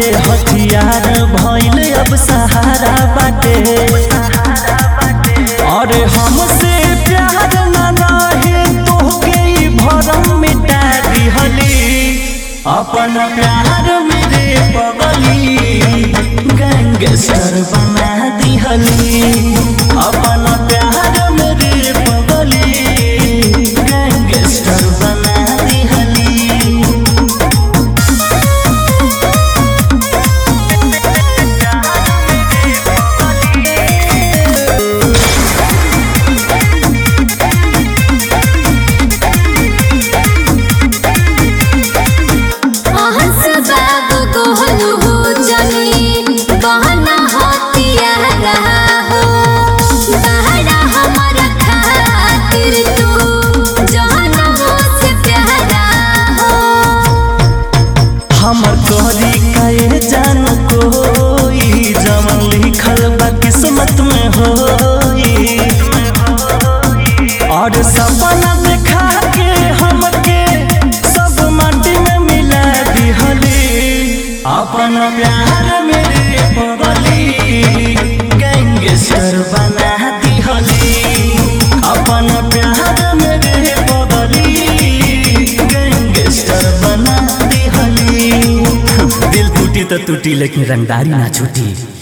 हथियार भइल अब सहारा बाटे अरे हमसे प्यार न रहे तोहके ई भरम मिटा दिहली अपन प्यार मेरे पगली गैंगस्टर बना दिहली अपन प्यार मेरे पगली गैंगस्टर बना दिहली अहस बाबू कोहलू हो जनी बहना हतिया रहा हो बहरा हमारा खातिर तू जहनमों से प्यारा हो हमर तोहरी कहे जान कोई जमन लिखल बा किस्मत में होई और सपना देखा के हमके सब माटी में मिला दिहली अपन प्यार मेरे पगली गैंगस्टर बना दिहली अपन प्यार मेरे पगली गैंगस्टर बना दिहली दिल टूटी तो टूटी लेकिन रंगदारी ना छूटी